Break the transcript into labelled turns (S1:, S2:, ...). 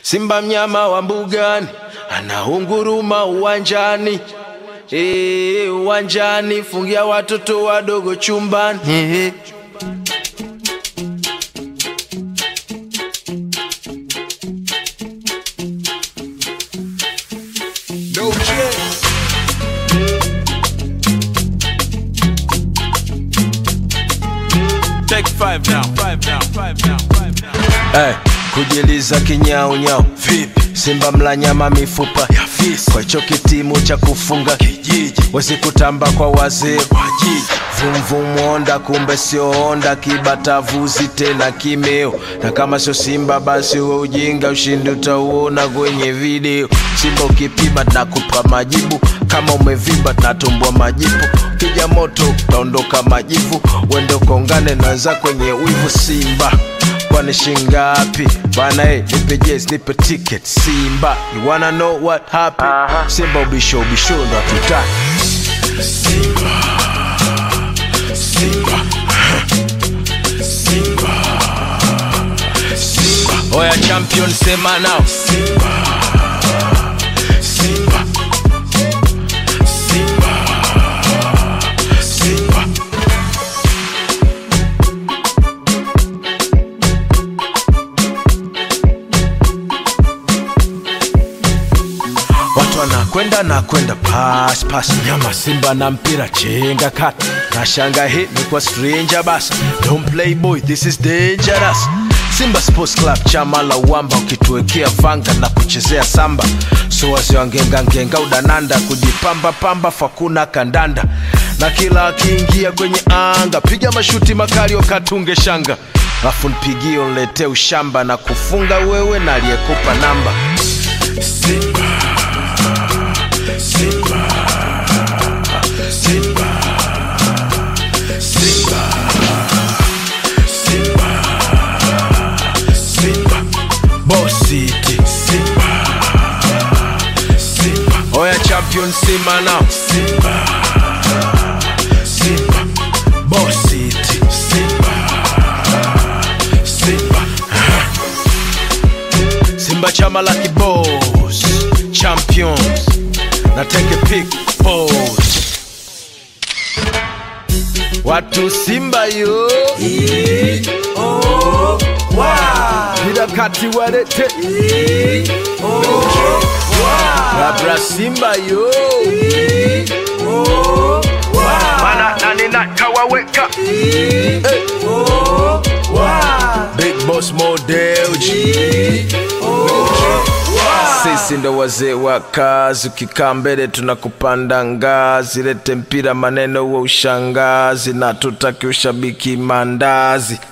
S1: Simba mnyama wa mbugani anaunguruma uwanjani, eh, uwanjani, fungia watoto wadogo chumbani. Eh.
S2: No shit.
S3: Take five now, five now, five now, five now.
S1: Hey, kujiliza kinyaunyau vipi? Simba mla nyama mifupa ya fisi, kwa hicho kitimu cha kufunga kijiji, wezi kutamba kwa wazee wa jiji. Vumvum onda, kumbe sio onda, kibatavuzi tena kimeo, na kama sio Simba basi uwe ujinga, ushindi utauona kwenye video. Simba ukipima nakupa majibu, kama umevimba natumbua majipu, kija moto utaondoka majivu, wende ukaungane na wenzako kwenye wivu. Simba kwani shingapi bana eh, nipe jezi nipe ticket Simba you wanna know what happened Simba ubisho ubisho ndo hatutaki Oya champion sema now Simba Simba Simba Simba Watu wanakwenda na kwenda pass pass, nyama Simba na mpira chenga kati, na shanga hit ni kwa stranger basi. Don't play boy, this is dangerous. Simba Sports Club chama la uwamba, ukituwekea vanga na kuchezea samba, so wazee wangenga ngenga udananda, kujipamba pamba fakuna kandanda, na kila akiingia kwenye anga piga mashuti makali wakatunge shanga, afu nipigie unletee ushamba na kufunga wewe na aliyekupa namba Simba. Simba, Simba, Simba, Simba, Simba, Boss City, Simba, Simba, Oya champion Simba now, Simba, Simba, Boss City, Simba, Simba, Simba chama la kibos, champions na take a pic pose. Watu Simba yo Vida kati warete Rabra Simba yo Mana nani na kawaweka hey. Big Boss Model G sisi ndo wazee wa kazi, ukikaa mbele tunakupanda ngazi. Lete mpira maneno wa ushangazi, na tutaki ushabiki mandazi.